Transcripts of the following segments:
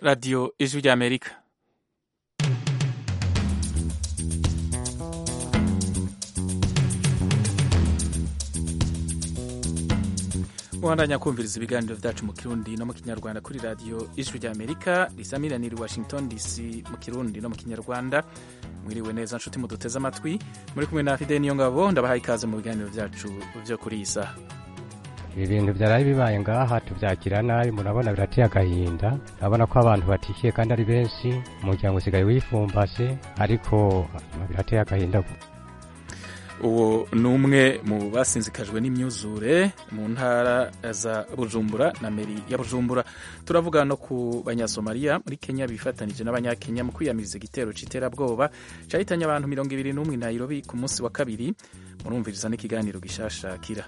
radiyo ijwi ry'amerika ubandanya kumviriza ibiganiro byacu mu kirundi no mu kinyarwanda kuri radiyo ijwi ry'amerika risamiraniye washington dc mu kirundi no mu kinyarwanda mwiriwe neza nshuti muduteze amatwi muri kumwe na fide niyo ngabo ndabahaye ikaze mu biganiro byacu byo kuri iyi saha ibi bintu byaraye bibaye ngaha tubyakira nabi murabona birateye agahinda urabona ko abantu batishyuye kandi ari benshi umuryango usigaye wifumbase ariko birateye agahinda uwo ni umwe mu basinzikajwe n'imyuzure mu ntara za bujumbura na meri ya bujumbura turavuga no ku banyasomaliya muri kenya bifatanije n'abanyakenya mu kwiyamiriza igitero cy'iterabwoba cyahitanye abantu mirongo ibiri n'umwe i nairobi ku munsi wa kabiri murumviriza n'ikiganiro gishashakira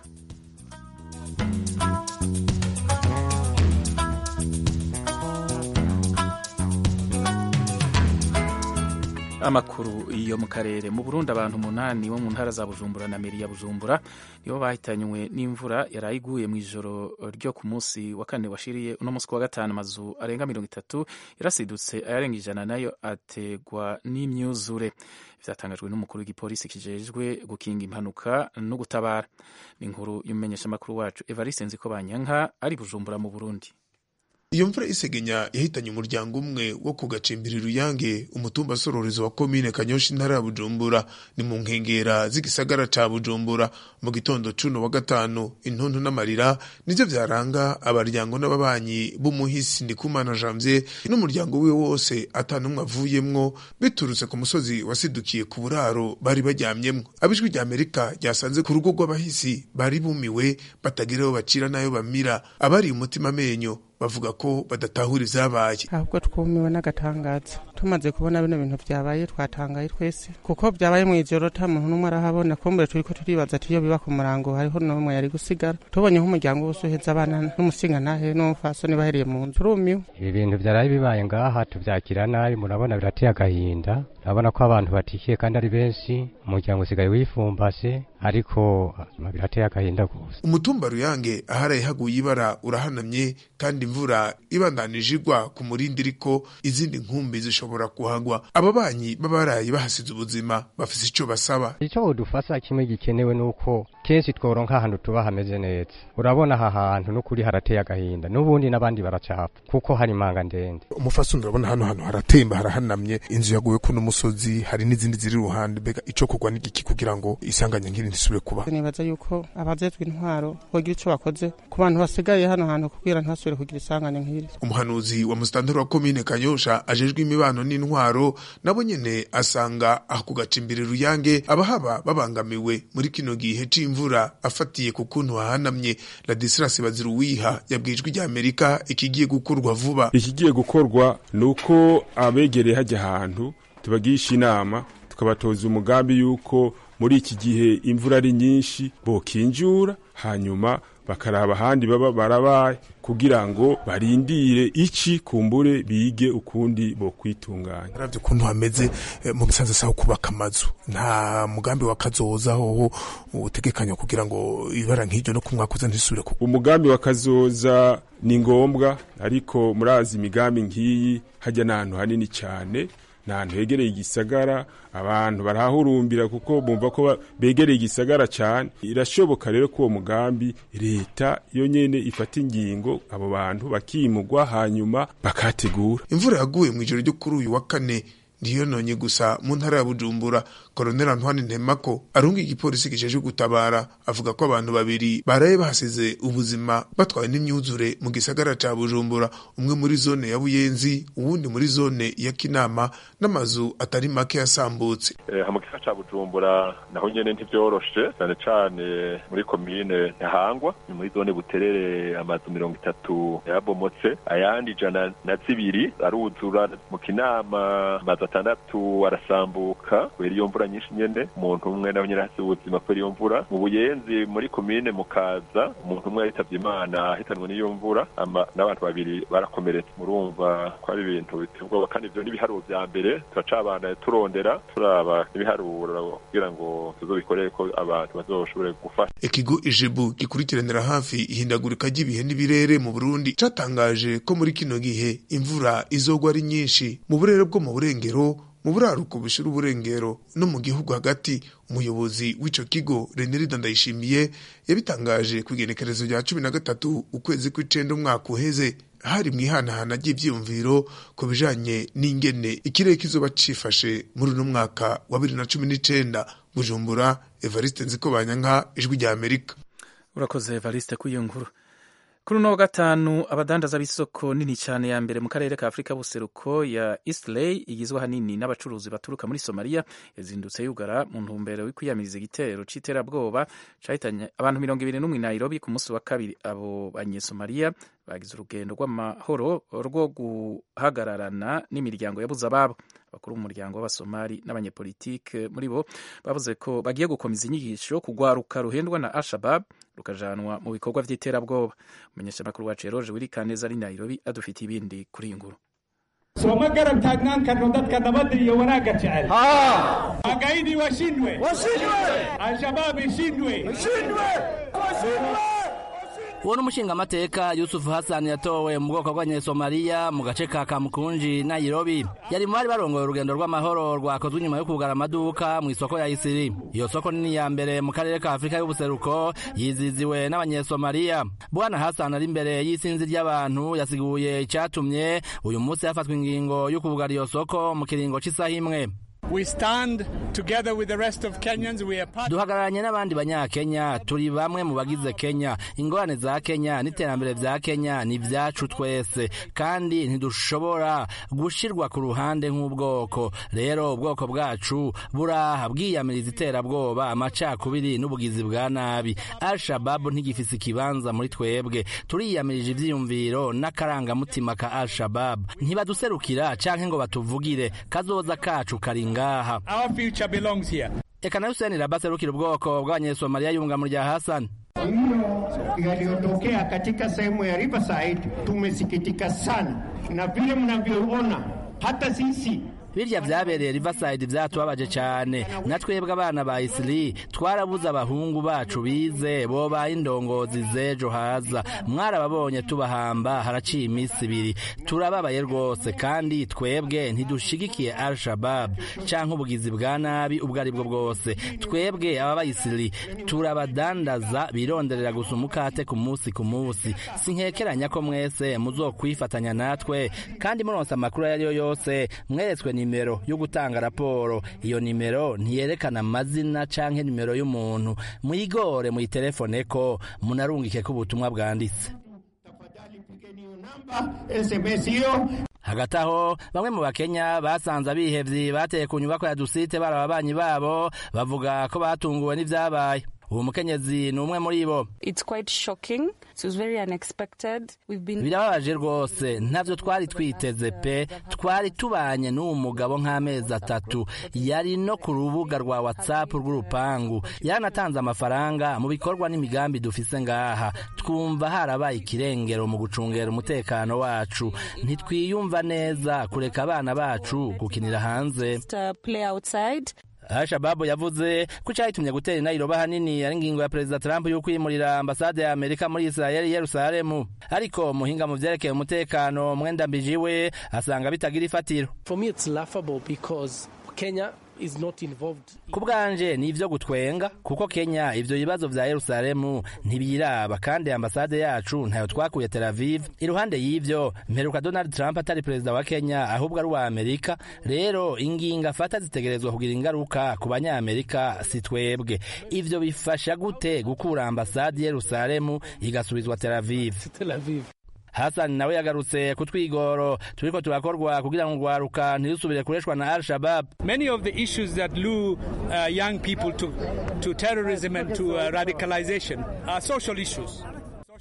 amakuru yo mu karere mu burundi abantu umunani bo mu ntara za bujumbura na meri ya bujumbura nibo bahitanywe n'imvura yari iguye mu ijoro ryo ku munsi wa kane washiriye uno munsi wa gatanu amazu arenga mirongo itatu yarasidutse ayarenga ijana nayo ategwa n'imyuzure byatangajwe n'umukuru w'igipolisi kijejwe gukinga impanuka no gutabara ni inkuru y'umumenyeshamakuru wacu evariste nziko banyanka ari bujumbura mu burundi iyo mvura isegenya yahitanye umuryango umwe wo ku gacimbiri ruyange umutumba sororezo wa komine kanyosha intara ya bujumbura ni mu nkengera z'igisagara ca bujumbura mu gitondo cuno wa gatanu intuntu n'amarira nivyo vyaranga abaryango n'ababanyi b'umuhisi ndikumana janvier n'umuryango wiwe wose ata n'umwe avuyemwo biturutse ku musozi wasidukiye ku buraro bari baryamyemwo abijwi rya amerika ryasanze ku rugo rw'abahisi bari bumiwe batagira aho bacira n'ayo bamira abari umutima amenyo bavuga ko badatahura ivyabaye ahubwo twumiwe n'agatangaza tumaze kubona bino bintu vyabaye twatangaye twese kuko vyabaye mw'ijoro ta muntu n'umwe arahabona kumbure turiko turibaza ati iyo biba ku murango hariho n'umwe yari gusigara tubonye nk'umuryango wose uheza abana n'umusingantahe n'umupfasoni bahereye mu nzu turumiwe ibi bintu byaraye bibaye ngaha tubyakira nabi murabona birateye agahinda urabona ko abantu batishyuye kandi ari benshi umuryango usigaye wifumbase ariko birateye agahinda gusa umutumba ruyange aharaye haguye ibara urahanamye kandi imvura ibandanije igwa ku murindi iriko izindi nkumbi zishobora kuhagwa ababanyi b'abarayi bahasize ubuzima bafise ico basaba icyo udufasha kimwe gikenewe nuko kenshi tworonka ahantu tuba hameze neza urabona aha hantu n'ukuri harateye agahinda n'ubundi n'abandi baracapfa kuko hari imanga ndende umufasoni urabona hano hantu haratemba harahanamye inzu yaguwe kuno musozi hari n'izindi ziri iruhande mbega ico kugwa n'igiki kugira ngo isanganya nk'iri ntisubire kuba nibaza yuko abajejwe intwaro bogira ico bakoze ku bantu basigaye hano hantu kugira ntibasubire kugira isanganya nk'iri umuhanuzi wa musitanteri wa komine kanyosha ajejwe imibano n'intwaro nabo nyene asanga aho ku gacimbiri ruyange abahaba babangamiwe muri kino gihe c'imvura afatiye ku kuntu hahanamye ladisirasi baziruwiha yabwijwe rya amerika ikigiye gukorwa vuba ikigiye gukorwa ni uko abegereye hajya ahantu tubagisha inama tukabatoza umugambi yuko muri iki gihe imvura ari nyinshi bokinjura hanyuma bakaraba ahandi baba barabaye kugira ngo barindire iki kumbure bige ukundi bo kwitunganya aravye ukuntu hameze eh, mu gisanzwe saho kubaka amazu nta mugambi wa kazoza hoho utegekanya kugira ngo ibara nk'iryo no kumwakuza ntisubire ku umugambi wa kazoza ni ngombwa ariko murazi imigambi nk'iyi hajya n'ahantu hanini cyane ni ahantu hegereye igisagara abantu barahahurumbira kuko bumva ko begereye igisagara cyane irashoboka rero ko uwo mugambi leta yo nyene ifata ingingo abo bantu bakimugwa hanyuma bakategura imvura yaguye mu ijoro ryo kuri uyu wa kane ntiyononye gusa mu ntara ya bujumbura koroneli antoine ntemako arunga igipolisi kijejwe gutabara avuga ko abantu babiri baraye bahasize ubuzima batwawe n'imyuzure mu gisagara ca bujumbura umwe muri zone ya buyenzi uwundi muri zone ya kinama n'amazu atari make yasambutse eh, mu gisagara ca bujumbura naho nyene ntivyoroshe cyane cane muri komine ntahangwa ni muri zone buterere amazu mirongo itatu yarabomotse ayandi ijana na zibiri aruzura mu kinama amazu atandatu arasambuka kubera iyo mvura nyinshi nyene umuntu umwe nawe nyene hasi ubuzima kubera iyo mvura mu buyenzi muri komine mukaza umuntu umwe yitavye imana ahitanwe n'iyo mvura n'abantu babiri barakomeretse murumva ko ari ibintu biteye ubwoba kandi ivyo n'ibiharuro vya mbere turacabana turondera turaba ibiharuro kugira ngo tuzobikorere ko abantu bazoshobore gufasha ikigo ijebu gikurikiranira hafi ihindagurika ry'ibihe n'ibirere mu burundi catangaje ko muri kino gihe imvura izogwa ari nyinshi mu burere bwo mu burengero mu buraruko bushira uburengero no mu gihugu hagati umuyobozi w'ico kigo Renirida Ndayishimiye yabitangaje ku igenekerezo rya cumi na gatatu ukwezi kw'icenda umwaka uheze hari mu ihanahana ry'ivyiyumviro ku bijanye n'ingene ikirere kizoba cifashe muri uno mwaka wa bibiri na cumi n'icenda bujumbura evariste nzikobanyanka ijwi rya amerika urakoze evariste kuri iyo nkuru kuri uno wa gatanu abadandaza b'isoko nini cyane ya mbere mu karere ka afurika buseruko ya Eastley igizwe ahanini n'abacuruzi baturuka muri somaliya yazindutse yugara mu ntumbero yo kwiyamiriza igitero c'iterabwoba cahitanye abantu mirongo ibiri n'umwe nairobi ku munsi wa kabiri abo banyesomaliya bagize urugendo rw'amahoro rwo guhagararana n'imiryango yabuze ababo abakuru b'umuryango w'abasomali n'abanyepolitike muri bo bavuze ko bagiye gukomeza inyigisho kugwaruka ruhendwa na al-shabab rukajanwa mu bikorwa vy'iterabwoba umumenyeshamakuru wacu eroje wirikaneza ari nairobi adufitiye ibindi kuri iyi nkuru sooma garab taagnaan karno dadka nabadda iyo wanaagga jecel magaidii washindwe al-shabaab ishindwe uwo n'umushingamateka yusufu hasani yatowe mu bwoko bw'abanyesomaliya mu gace ka kamukunji nairobi yari mu bari barongoye urugendo rw'amahoro rwakozwe inyuma yo kugara amaduka mu isoko ya isiri iyo soko nini ya mbere mu karere ka afurika y'ubuseruko yiziziwe n'abanyesomaliya bwana hasani ari imbere y'isinzi ry'abantu yasiguye icyatumye uyu munsi hafatwa ingingo yo kugara iyo soko mu kiringo cy'isaha imwe duhagararanye n'abandi banyakenya turi bamwe mu bagize kenya ingorane za kenya n'iterambere vya kenya ni vyacu twese kandi ntidushobora gushirwa ku ruhande nk'ubwoko rero ubwoko bwacu buraha bwiyamiriza iterabwoba amacakubiri n'ubugizi bwa nabi al-shababu ntigifise ikibanza muri twebwe turiyamirije ivyiyumviro n'akarangamutima ka al-shababu ntibaduserukira canke ngo batuvugire kazoza kacu kari ngaha eka na Hussein Rabasi arukira ubwoko bw'abanyesomaliya yunga mu rya Hassan hiyo yaliyotokea katika sehemu ya Riverside tumesikitika sana, na vile mnavyoona hata sisi birya vyabereye Riverside vyatubabaje cane na twebwe abana ba Isli twarabuze abahungu bacu bize bobaye indongozi z'ejo haza mwarababonye tubahamba haraciye iminsi ibiri turababaye rwose kandi twebwe ntidushigikiye Al-Shabab canke ubugizi bwa nabi ubwo ari bwo bwose twebwe aba bayisili turabadandaza bironderera gusa umukate ku munsi ku munsi sinkekeranya ko mwese muzokwifatanya natwe kandi muronse amakuru ayo ariyo yose mweretswe nimero yo gutanga raporo iyo nimero ntiyerekana amazina canke nimero y'umuntu mwigore muyitelefone ko munarungike ko ubutumwa bwanditse SMS hiyo hagati aho bamwe mu bakenya basanze abihevyi bateye ku nyubako ya dusite bari ababanyi babo bavuga ko batunguwe n'ivyabaye uwo mukenyezi ni umwe muri bo birababaje rwose ntavyo twari twiteze pe twari tubanye n'uwo mugabo nk'amezi atatu yari no ku rubuga rwa whatsapp rw'urupangu yaranatanze amafaranga mu bikorwa n'imigambi dufise ngaha twumva harabaye ikirengero mu gucungera umutekano wacu ntitwiyumva neza kureka abana bacu gukinira hanze Al-Shababu yavuze ko cyayitumye gutera inayiroba hanini ari ingingo ya Perezida Trump yo kwimurira ambasade ya Amerika muri Israel Yerusalemu ariko muhinga mu vyerekeye umutekano mwenda mbijiwe asanga bitagira ifatiro For me it's laughable because Kenya is not involved ku bwanje ni ivyo gutwenga kuko Kenya ivyo bibazo vya Yerusalemu ntibiraba kandi ambasade yacu ntayo twakuye Tel Aviv iruhande y'ivyo mperuka Donald Trump atari perezida wa Kenya ahubwo ari uwa Amerika rero ingingo afata zitegerezwa kugira ingaruka ku banyamerika si twebwe ivyo bifasha gute gukura ambasade Yerusalemu igasubizwa Tel Aviv Tel Aviv Hassan nawe yagarutse ku twigoro turiko turakorwa kugira ngo urwaruka ntirusubire kureshwa na Al-Shabaab. Many of the issues that lure uh, young people to, to terrorism and to uh, radicalization are social issues.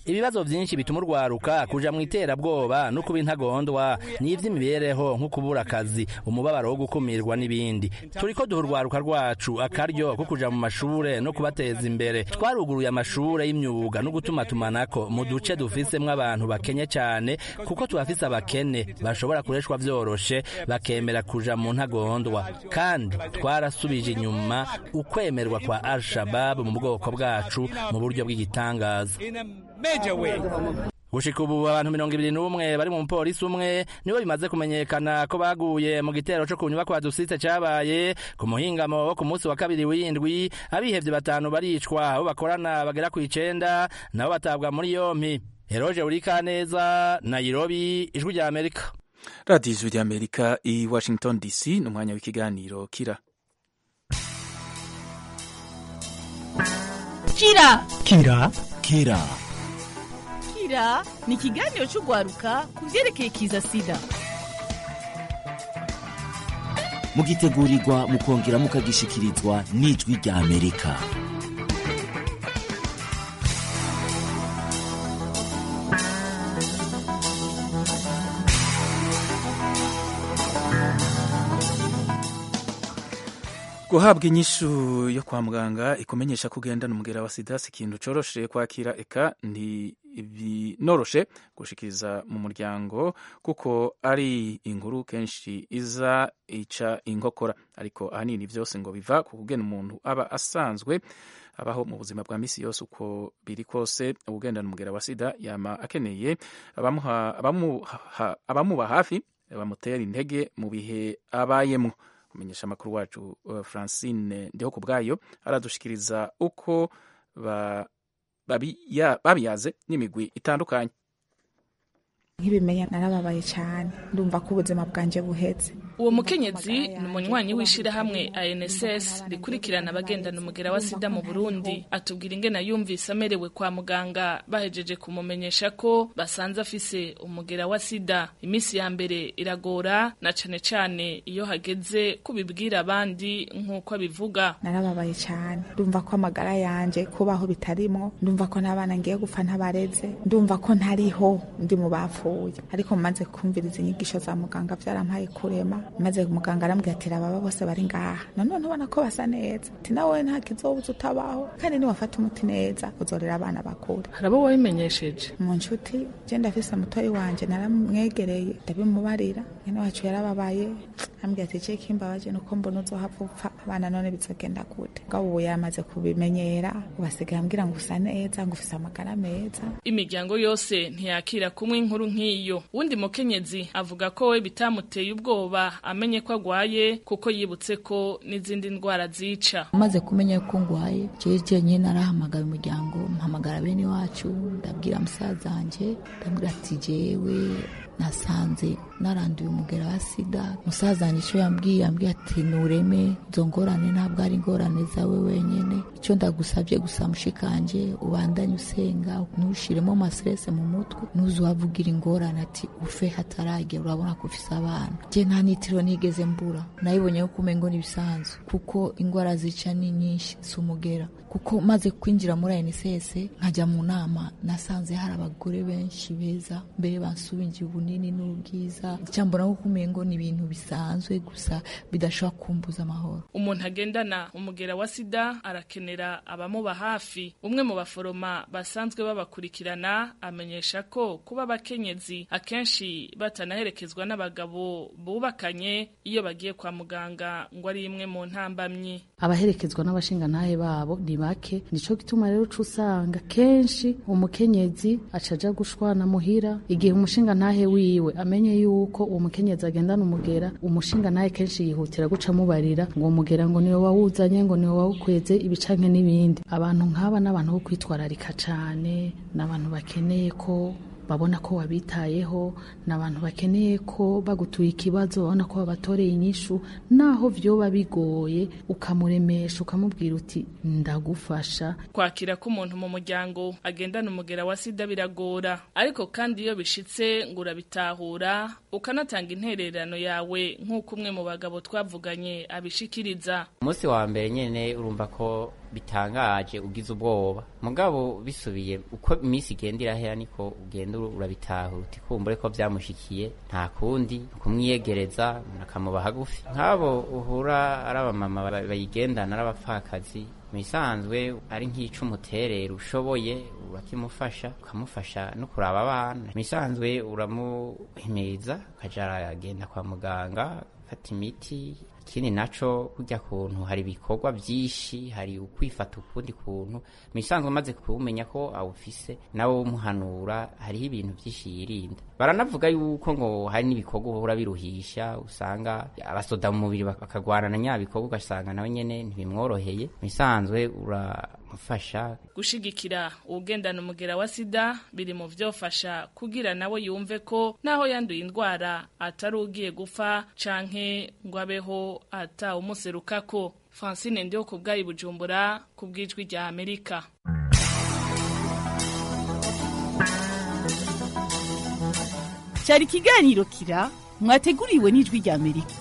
ibibazo vyinshi bituma urwaruka kuja mu iterabwoba no kuba intagondwa n'ivy'imibereho nko kubura akazi umubabaro wo gukumirwa n'ibindi turiko duha urwaruka rwacu akaryo ko kuja mu mashure no kubateza imbere twaruguruye amashure y'imyuga no gutuma tumanako mu duce dufisemwo abantu bakenye cane kuko tubafise abakene bashobora kureshwa vyoroshe bakemera kuja mu ntagondwa kandi twarasubije inyuma ukwemerwa kwa al-shabab mu bwoko bwacu mu buryo bw'igitangaza gushika ubu abantu mirongo ibiri n'umwe bari mu mupolisi umwe nibo bimaze kumenyekana ko baguye mu gitero co ku nyubakwa dusitse cabaye ku muhingamo wo ku munsi wa kabiri w'indwi abihevye batanu baricwa abo bakorana bagera ku icenda nabo batabwa muri yompi Eroje Urikaneza Nairobi ijwi rya Amerika radiyo ijwi rya Amerika i Washington DC ni umwanya w'ikiganiro kira kira kira kira kira ni ikiganiro cy'urwaruka ku byerekeye kiza sida mugitegurirwa mukongera mukagishikirizwa n'ijwi rya amerika guhabwa inyishu yo kwa muganga ikumenyesha ko ugendana umugera wa sida si ikintu coroshe kwakira eka ntibinoroshe gushikiriza mu muryango kuko ari inkuru kenshi iza ica inkokora ariko ahanini byose ngo biva ku kugena umuntu aba asanzwe abaho mu buzima bwa misi yose uko biri kose ugendana umugera wa sida yama akeneye abamuba hafi bamutera intege mu bihe abayemo kumenyesha amakuru wacu uh, Francine ndiho ku bwayo aradushikiriza uko babiyaze n'imigwi itandukanye nk'ibimenya narababaye cyane ndumva ko ubuzima bwanjye buhetse uwo mukenyezi ni umunywanyi w'ishyirahamwe ANSS rikurikirana abagendana umugera wa sida mu Burundi atubwira ingene yumvise amerewe kwa muganga bahejeje kumumenyesha ko basanze afise umugera wa sida iminsi ya mbere iragora na cane cane iyo hageze kubibwira abandi nk'uko abivuga narababaye cyane ndumva ko amagara yanjye kubaho bitarimo ndumva ko n'abana ngiye gupfa ntabareze ndumva ko ntariho ndi mu bapfuye ariko maze kumviriza inyigisho za muganga byarampaye kurema maze muganga arambwira ati ababa bose bari ngaha nanone ubona ko basa neza ati nawe nta kizobuza utabaho kandi niwafata umuti neza uzorera abana bakure hari abo wabimenyesheje mu nshuti je ndafise mutoyi wanje naramwegereye ndabimubarira mwene wacu yarababaye ambwira ati je kimbabaje nuko mbona uzohava upfa abana none bizogenda gute ngabo ubu yamaze kubimenyera ubasigaye ambwira ngo usa neza ngo ufise amagara meza imiryango yose ntiyakira kumwe inkuru nk'iyo wundi mukenyezi avuga ko we bitamuteye ubwoba amenye ko agwaye kuko yibutse ko n'izindi ndwara zica maze kumenya ko ngwaye jeje nyine narahamagara umuryango mpamagara bene wacu ndabwira musaza wanjye ndabwira ati jewe nasanze naranduye umugera wa sida musaza wanjye icyo yambwiye yambwiye ati nureme izo ngorane ntabwo ari ingorane zawe wenyine icyo ndagusabye gusa mushikanje ubandanye usenga ntushiremo amaserese mu mutwe nuze uhavugira ingorane ati ufe hataragera urabona ko ufise abana je nta nitiro nigeze mbura nayibonye ko umengo n'ibisanzwe kuko ingwara zica ni nyinshi si umugera kuko maze kwinjira muri ANSS nkajya mu nama nasanze hari abagore benshi beza mbere bansubinjiye ubunini n'ubwiza cyambona ko umengo ni ibintu bisanzwe gusa bidashobora kumbuza amahoro umuntu agendana umugera wa sida arakenera abamuba hafi umwe mu baforoma basanzwe babakurikirana amenyesha ko kuba abakenyezi akenshi batanaherekezwa n'abagabo bubakanye iyo bagiye kwa muganga ngo ari imwe mu ntambamyi abaherekezwa n'abashingantahe babo ni bake nico gituma rero uca usanga kenshi umukenyezi acaja gushwana muhira igihe umushingantahe wiwe amenye yuko uwo mukenyezi agendana umugera umushingantahe kenshi yihutira guca amubarira ngo umugera ngo niwe wawuzanye ngo niwe wawukweze ibicanke n'ibindi abantu nk'aba n'abantu bo kwitwararika cane n'abantu bakeneye ko babona ko wabitayeho ni abantu bakeneye ko bagutuye ikibazo babona ko babatoreye inyishu naho vyoba bigoye ukamuremesha ukamubwira uti ndagufasha kwakira ko umuntu mu muryango agendana umugera wa sida biragora ariko kandi iyo bishitse ngo urabitahura ukanatanga intererano yawe nk'uko umwe mu bagabo twavuganye abishikiriza umunsi wa mbere nyene urumva ko bitangaje ugize ubwoba mugabo bisubiye uko iminsi igenda irahera niko ugenda urabitahura uti kumbure ko byamushikiye nta kundi kumwiyegereza akamuba hagufi nk'abo uhura ari abamama bayigendana ari abapfakazi mu bisanzwe ari nk'icumuterera ushoboye urakimufasha ukamufasha no kuraba abana mu bisanzwe uramuhimiriza ukaja aragenda kwa muganga afata imiti ikindi naco kurya kuntu hari ibikorwa byinshi hari ukwifata ukundi kuntu mu bisanzwe umaze kuwumenya ko awufise nawe umuhanura hariho ibintu byinshi yirinda baranavuga yuko ngo hari n'ibikorwa uhora biruhisha usanga abasoda mu mubiri bakagwana na nyabikorwa ugasanga nawe nyene ntibimworoheye mu bisanzwe uramufasha gushigikira uwugendana umugera wa sida biri mu vyofasha kugira nawe yumve ko naho yanduye indwara atari ugiye gupfa canke ngo abeho ata umuserukako francine ndiho ku bwayi bujumbura ku bw'ijwi rya amerika cyari ikiganiro kira mwateguriwe n'ijwi rya amerika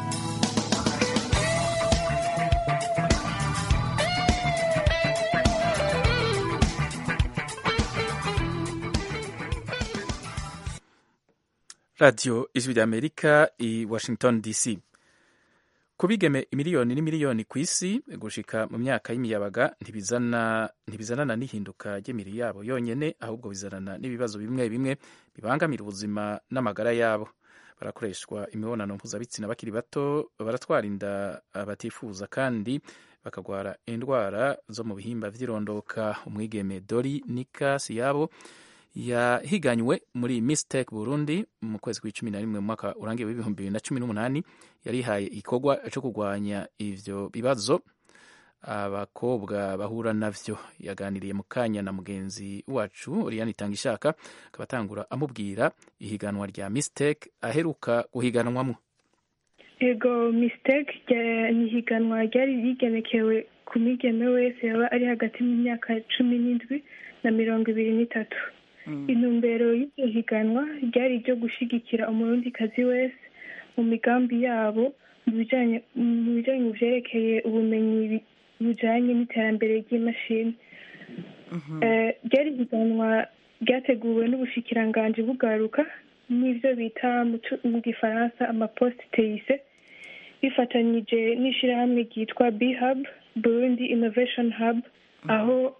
radiyo ijwi rya amerika i washington dc ku bigeme imiliyoni n'imiliyoni ku isi gushika mu myaka y'imiyabaga ntibizana ntibizanana n'ihinduka ry'imibiri yabo yonyene ahubwo bizanana n'ibibazo bimwe bimwe bibangamira ubuzima n'amagara yabo barakoreshwa imibonano mpuzabitsina bakiri bato baratwara inda batifuza kandi bakagwara indwara zo mu bihimba vy'irondoka umwigeme dori nikas yabo yahiganywe muri mistake burundi mu kwezi kw'icumi na rimwe mu mwaka urangiye w'ibihumbi bibiri na cumi n'umunani yarihaye igikorwa co kurwanya ivyo bibazo abakobwa bahura navyo yaganiriye mu kanya na mugenzi wacu Oriane Itangishaka akaba atangura amubwira ihiganwa rya mistake aheruka guhiganwamwo ego mistake ni ihiganwa ryari rigenekewe ku migeme wese yaba ari hagati mu myaka cumi n'indwi na mirongo ibiri n'itatu intumbero y'iryo higanwa ryari iryo gushyigikira umurundikazi wese mu migambi yabo mu bijyanye mu byerekeye ubumenyi bujyanye n'iterambere ry'imashini ryari higanwa ryateguwe n'ubushikiranganji bugaruka n'ibyo bita mu gifaransa amaposite teyise bifatanyije n'ishyirahamwe ryitwa bihab burundi innovation hub aho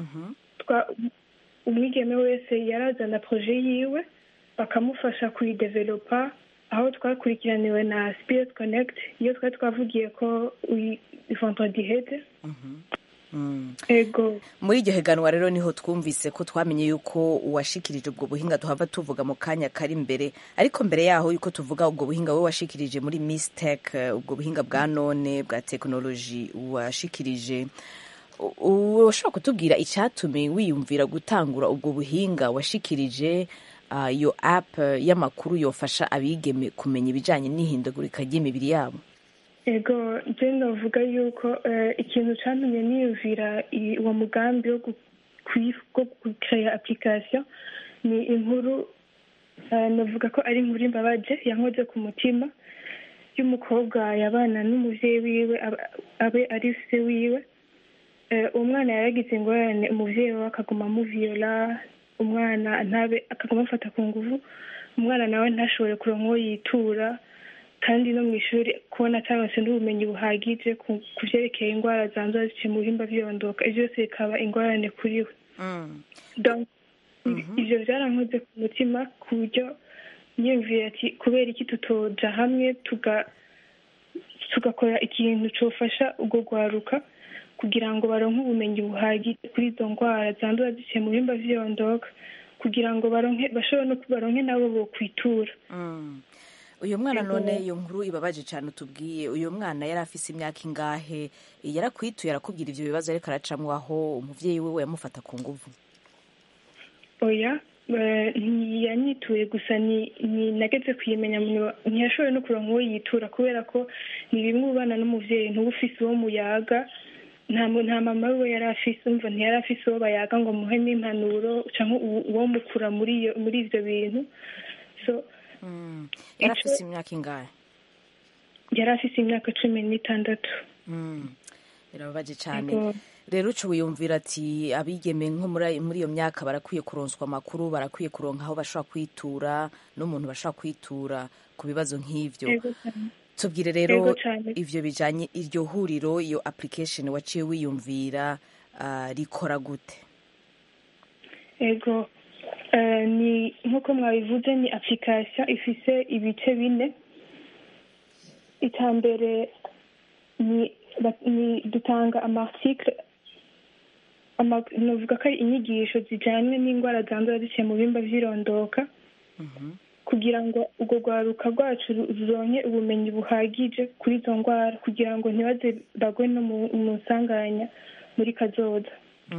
umwigeme wese yarazana proje yiwe bakamufasha kuyidevelopa aho twakurikiraniwe na spirit connect iyo twari twavugiye ko vendredi hede ego muri iryo higanwa rero niho twumvise ko twamenye yuko uwashikirije ubwo buhinga tuhava tuvuga mu kanya kari imbere ariko mbere yaho yuko tuvuga ubwo buhinga we washikirije muri mistec ubwo buhinga bwa none bwa tekinoloji washikirije ushobora kutubwira icyatumye wiyumvira gutangura ubwo buhinga washikirije iyo app y'amakuru yofasha abigeme kumenya ibijyanye n'ihindagurika ry'imibiri yabo ego njye navuga yuko ikintu cyatumye niyumvira uwo mugambi wo gukaya application ni inkuru navuga ko ari inkuru imbabaje yankoze ku mutima y'umukobwa yabana n'umubyeyi wiwe abe ari se wiwe umwana yaragize ingorane umubyeyi we akaguma amuviyola umwana ntabe akaguma amufata ku nguvu umwana nawe ntashobore kuronka uwo yitura kandi no mu ishuri kubona ataronse n'ubumenyi buhagije ku byerekeye indwara zandura ziciye mu bihimba by'irondoka ibyo byose bikaba ingorane kuri we ibyo byarankoze ku mutima ku buryo yiyumviye ati kubera iki tutoja hamwe tugakora ikintu cyofasha ubwo rwaruka kugira ngo baronke ubumenyi buhagije kuri izo ndwara zandura ziciye mu bihimba by'irondoka kugira ngo baronke bashobore no baronke nabo bo kwitura uyu mwana none iyo nkuru ibabaje cyane utubwiye uyu mwana yari afise imyaka ingahe yarakwituye arakubwira ibyo bibazo ariko aracamwo aho umuvyeyi we yamufata ku nguvu oya ntiyanyituye gusa ni nageze kuyimenya ntiyashoboye no kuronka uwo yitura kubera ko ni bimwe ubana n'umuvyeyi ntuba ufise uwo muyaga nta mama we yari afise umva ntiyari afise uwo bayaga ngo muhe n'impanuro cyangwa uwo mukura muri ibyo bintu so yari afise imyaka ingahe yari afise imyaka cumi n'itandatu birababaje cyane rero uca wiyumvira ati abigeme nko muri muri iyo myaka barakwiye kuronswa amakuru barakwiye kuronka aho bashobora kwitura n'umuntu bashobora kwitura ku bibazo nk'ivyo Yego cyane. tubwire rero Yego cyane. ivyo bijanye iryo huriro iyo application waciye wiyumvira ah, rikora gute ego Eh, ni nk'uko mwabivuze ni application ifise ibice bine icya mbere ni ba- ni dutanga amarticle ama- novuga ko ari inyigisho zijyanye n'indwara zandura ziciye mu bimba by'irondoka kugira ngo urwo rwaruka rwacu ru- ruronke ubumenyi buhagije kuri izo ndwara kugira ngo ntibaze bagwe no mu mu nsanganya muri kazoza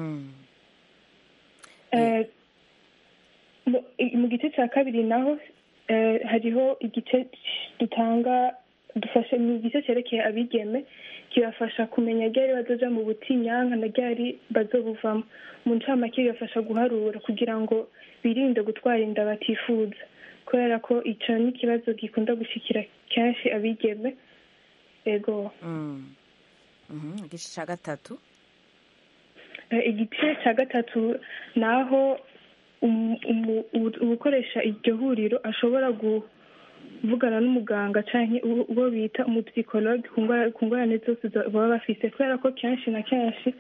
Eh, mu- i- mu gice cya kabiri naho eh, hariho igice dutanga dufashe mu gice cyerekeye abigeme kibafasha kumenya ryari bazoja mu butinyanka na ryari bazobuvamo mu ncamake bibafasha guharura kugira ngo birinde gutwara inda batifuza kubera ko ico ni ikibazo gikunda gushikira kenshi abigeme ego Mm. Mhm, igice cya gatatu Eh, igice cya gatatu ni aho umu- umu- u- ugukoresha iryo huriro ashobora kuvugana n'umuganga cyangwa uwo bita umupsikologe ku ndwara- ku ngorane zose zo- baba bafise kubera ko kenshi na kenshi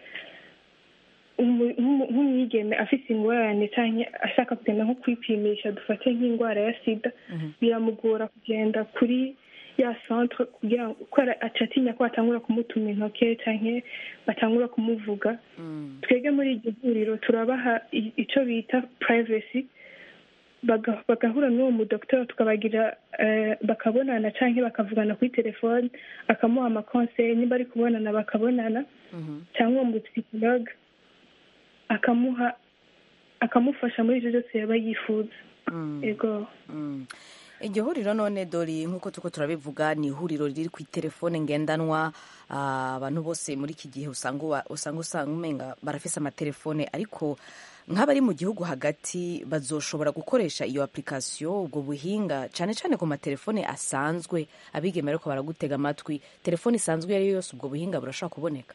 umu- nk'umu- nk'umwigeme afise ingorane cyangwa ashaka kugenda nko kwipimisha dufate nk'indwara ya sida biramugora kugenda kuri ya centre kugira ngo kubera aca atinya ko batangura kumutuma intoke cyangwa batangura kumuvuga twebwe muri iryo huriro turabaha i- ico bita privacy baga- bagahura n'uwo mudokiteri tukabagira eh, bakabonana cyangwa bakavugana kuri telefone akamuha amakonseye niba ari kubonana bakabonana cyangwa uwo mupsikologe akamuha akamufasha muri ibyo byose yaba yifuza ego iryo huriro none dore nk'uko tuko turabivuga ni ihuriro riri ku telefone ngendanwa ah, abantu bose muri iki gihe usanga uba- usanga usanga umenga barafise amatelefone ariko nk'abari mu gihugu hagati bazoshobora gukoresha iyo application ubwo buhinga cyane cyane ku matelefone asanzwe abigeme ariko baragutega amatwi telefone isanzwe iyo ari yo yose ubwo buhinga burashobora kuboneka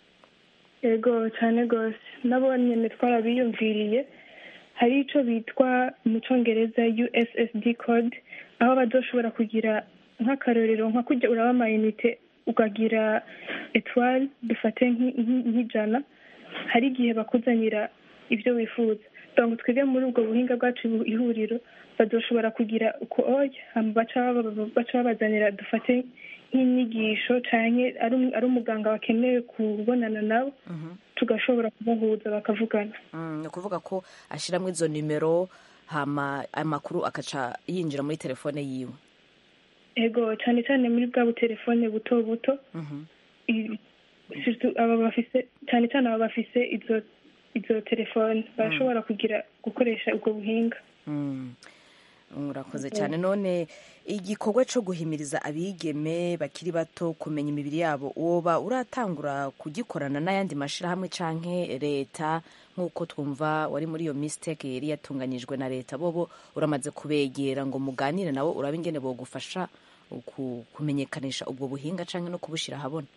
ego cyane rwose nabo nyine twarabiyumviriye hari icyo bitwa mu cyongereza ussd code aho bazoshobora kugira nk'akarorero nka kujya uraba amayinite ukagira etwari dufate nk'i- nk'i- nk'ijana hari igihe bakuzanira ibyo wifuza donc twebwe muri ubwo buhinga bwacu bu- ihuriro bazoshobora kugira uko oya hama baca baba- baca babazanira dufate nk'inyigisho canke ari um- ari umuganga bakeneye kubonana nabo tugashobora kubahuza bakavugana Mm, ni ukuvuga ko ashyiramo izo nimero hama amakuru akaca yinjira muri telefone yiwe ego cyane cyane muri bwa butelefone buto buto i- surtout aba bafise cyane cyane aba bafise izo izo telefone barashobora kugira gukoresha ubwo buhinga Mm. urakoze cyane none igikorwa cyo guhimiriza abigeme bakiri bato kumenya imibiri yabo woba uratangura kugikorana n'ayandi mashyirahamwe canke leta nk'uko twumva wari muri iyo mistake yari yatunganyijwe na leta bobo uramaze kubegera ngo muganire nabo urabe ingene bogufasha ku- kumenyekanisha ubwo buhinga canke no kubushyira ahabona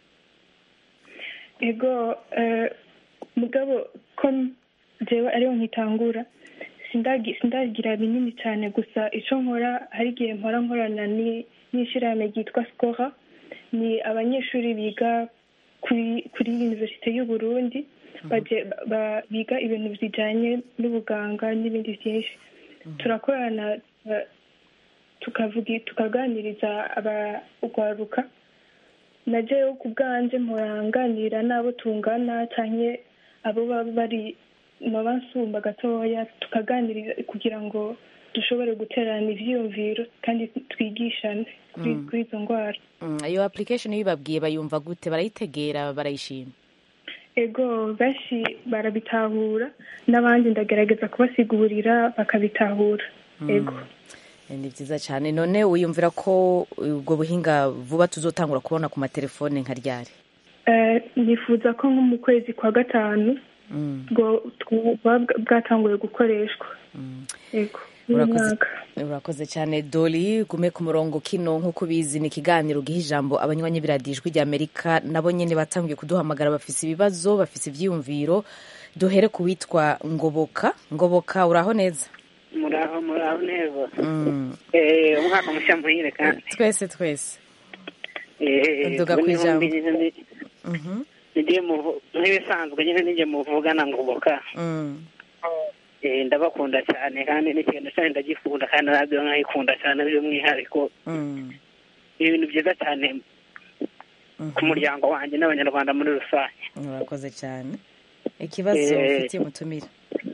ego eh, mugabo ko jewe ariho nkitangura sindagi- sindagira binini cyane gusa icyo nkora hari igihe mpora nkorana ni- n'ishyirahamwe ryitwa skora ni abanyeshuri biga kuri kuri universite y'u Burundi baje- ba- biga ibintu bijyanye n'ubuganga n'ibindi byinshi turakorana eh, tukavuga tukaganiriza abagwaruka na jewe ku bwanje mporanganira n'abo tungana canke abo baba bari baba nsumba gatoya tukaganiriza kugira ngo dushobore guterana ivyiyumviro kandi twigishane kuri Mm. kuri izo ndwara Mm, iyo application iyo ubibabwiye bayumva gute barayitegera barayishima ego benshi barabitahura n'abandi ndagerageza kubasigurira bakabitahura ego Eh, ni byiza cyane none wiyumvira ko ubwo buhinga vuba tuzotangura kubona ku matelefone nka ryari Eh, nifuza ko nko mu kwezi kwa gatanu bwo bwa- bwatanguye gukoreshwa ego urakoze urakoze cyane doli gume ku murongo kino nk'uko ubizi ni ikiganiro giha ijambo abanywanyi b'iradijwi rya amerika nabo nyine batangiye kuduhamagara bafise ibibazo bafise ivyiyumviro duhere ku witwa ngoboka ngoboka uraho neza muraho muraho neza Mm. Eh, umwaka mushya muhire kandi twese twese Eh, Duga ubu kw'ijambo. ni- ni- ni- Mhm. nigiye muvu- nk'ibisanzwe nyine nijye muvugana ngoboka Mm. Eh, ndabakunda cyane kandi n'ikintu cyane ndagikunda kandi radiyo nkayikunda cyane by'umwihariko Mm. ni ibintu byiza cyane ku muryango wanjye n'abanyarwanda muri rusange urakoze cyane ikibazo Eh, ufitiye umutumire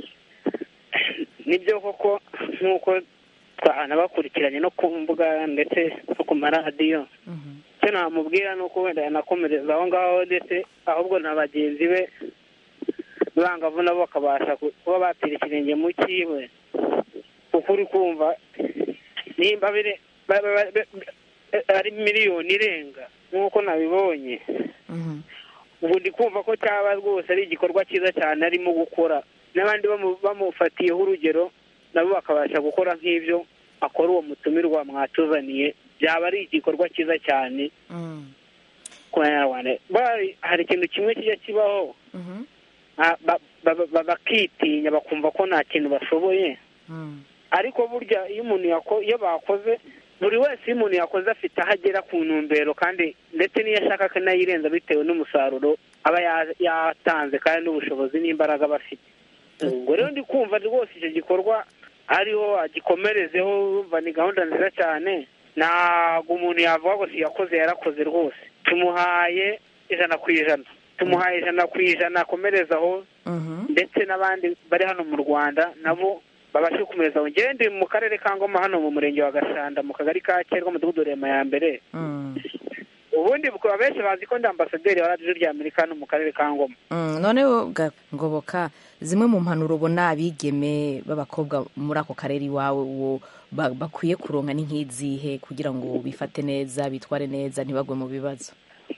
nibyo koko nk'uko twanabakurikiranye no ku mbuga ndetse no ku maradiyo icyo namubwira ni uko wenda yanakomereza aho ngaho ndetse ahubwo na bagenzi be bangavu nabo bakabasha ku- kuba batera ikirenge mu cyiwe kuko uri kumva nimba bire- ba- ba- ba- ba- ari miliyoni irenga nk'uko nabibonye ubu ndi kumva ko cyaba rwose ari igikorwa cyiza cyane arimo gukora n'abandi bamu- bamufatiyeho urugero nabo bakabasha gukora nk'ibyo akora uwo mutumirwa mwatuzaniye byaba ari igikorwa cyiza cyane ku banyarwanda Bari- hari ikintu kimwe kijya kibaho ah, ba- ba- ba- bakitinya bakumva ko nta kintu bashoboye ariko burya iyo umuntu yako- iyo bakoze buri wese iyo umuntu yakoze afite aho agera ku ntumbero kandi ndetse n'iyo ashaka akanayirenza bitewe n'umusaruro aba ya- yatanze kandi n'ubushobozi n'imbaraga aba afite ubwo rero ndi kumva rwose icyo gikorwa ariho agikomerezeho urumva ni gahunda nziza cyane ntabwo umuntu yavuga ngo siyakoze yarakoze rwose tumuhaye ijana ku ijana tumuhaye ijana ku ijana akomerezaho ndetse n'abandi bari hano mu rwanda nabo babashe gukomereza aho ngende mu karere ka ngoma hano mu murenge wa gashanda mu kagari ka kerwa mudugudu rema ya mbere ubundi bukaba benshi bazi ko ndi ambasaderi wa radiyo rya amerika hano mu karere ka ngoma Mm, noneho ga- ngoboka zimwe mu mpanuro ubona abigeme b'abakobwa muri ako karere iwawe uwo ba- bakwiye kuronka ni nk'izihe kugira ngo bifate neza bitware neza ntibagwe mu bibazo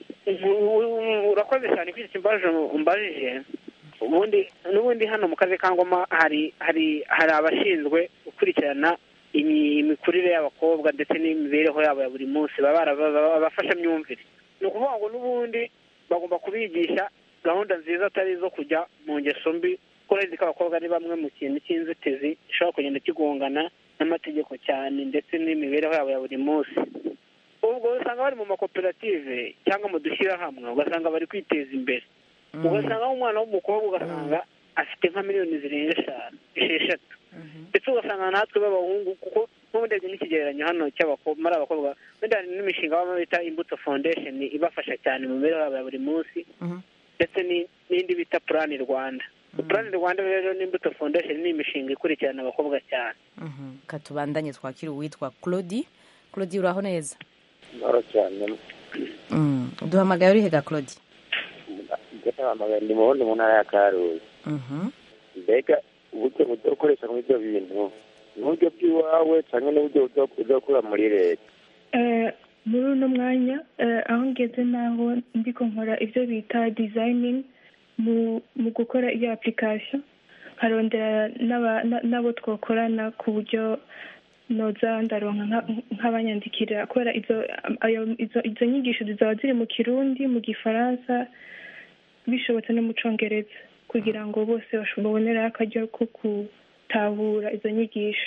urakoze cyane kuri iki kibazo umbajije ubundi n'ubundi hano mu karere ka ngoma hari hari hari abashinzwe gukurikirana imi- imikurire y'abakobwa ndetse n'imibereho yabo ya buri munsi baba baraba- babafasha myumvire ni ukuvuga ngo n'ubundi bagomba kubigisha gahunda nziza atari izo kujya mu ngeso mbi kuko urazi ko abakobwa ari bamwe mu kintu cy'inzitizi gishobora kugenda kigongana n'amategeko cyane ndetse n'imibereho yabo ya buri munsi ubwo usanga bari mu makoperative cyangwa mu dushyirahamwe ugasanga bari kwiteza imbere ugasanga umwana w'umukobwa ugasanga afite nka miliyoni zirenga eshanu esheshatu ndetse ugasanga natwe b'abahungu kuko n'ubundi hari n'ikigereranyo hano cy'abakobwa muri abakobwa wenda hari n'imishinga baba bita imbuto foundation ibafasha cyane mu mibereho yabo ya buri munsi ndetse ni- n'indi bita purani rwanda purani rwanda rero n'imbuto foundation ni imishinga ikurikirana abakobwa cyane katubandanye twakira uwitwa claudi claudi uraho neza Moro cyane Mm, duhamagaye urihe ga claudi ndahamagaye ndi mubundi mu ntara ya karuzi mbega uburyo budakoresha muri ibyo bintu ni uburyo bw'iwawe cyangwa n'uburyo buzo- buzokura muri leta Eh, muri uno mwanya eh, aho ngeze naho ndiko nkora ibyo bita designing mu mu gukora iyo application nkarondera n'aba- na- n'abo twakorana ku buryo noza ndaronka nka- nk'abanyandikira kubera izo ayo- izo- izo nyigisho zizaba ziri mu kirundi mu gifaransa bishobotse no mu congereza kugira ngo bose baboneraho akaryo ko gutahura izo nyigisho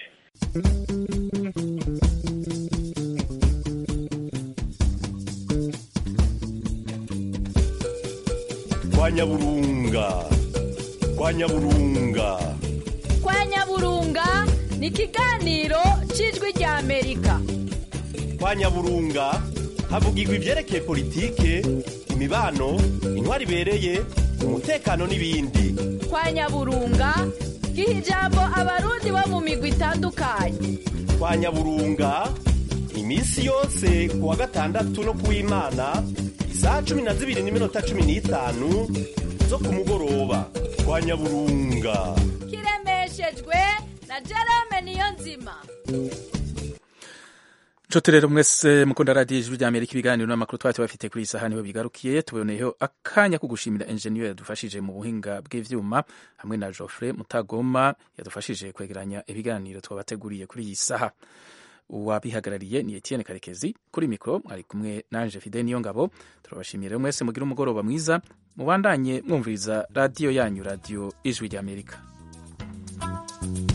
kwa nyaburunga kwa nyaburunga kwa nyaburunga ni ikiganiro cy'ijwi rya amerika kwa nyaburunga havugirwa ibyerekeye politike imibano intwari ibereye umutekano n'ibindi kwa nyaburunga giha ijambo abarundi bo mu migwi itandukanye kwa nyaburunga iminsi yose ku wa gatandatu no ku w'imana isaha cumi na zibiri n'iminota cumi n'itanu zo ku mugoroba kwa nyaburunga kiremeshejwe na jerome niyo nzima nshuti rero mwese mukunda radiyo ijwi rya amerika ibiganiro n'amakuru twari tubafite kuri iyi saha niho bigarukiye tuboneyeho akanya ko gushimira enjeniyeri yadufashije mu buhinga bw'ivyuma hamwe na Geoffrey Mutagoma yadufashije kwegeranya ibiganiro twabateguriye kuri iyi saha uwabihagarariye ni Etienne Karekezi kuri mikoro mwari kumwe nanje Fide niyo ngabo turabashimiye rero mwese mugira umugoroba mwiza mubandanye mwumviriza radiyo yanyu radiyo ijwi rya amerika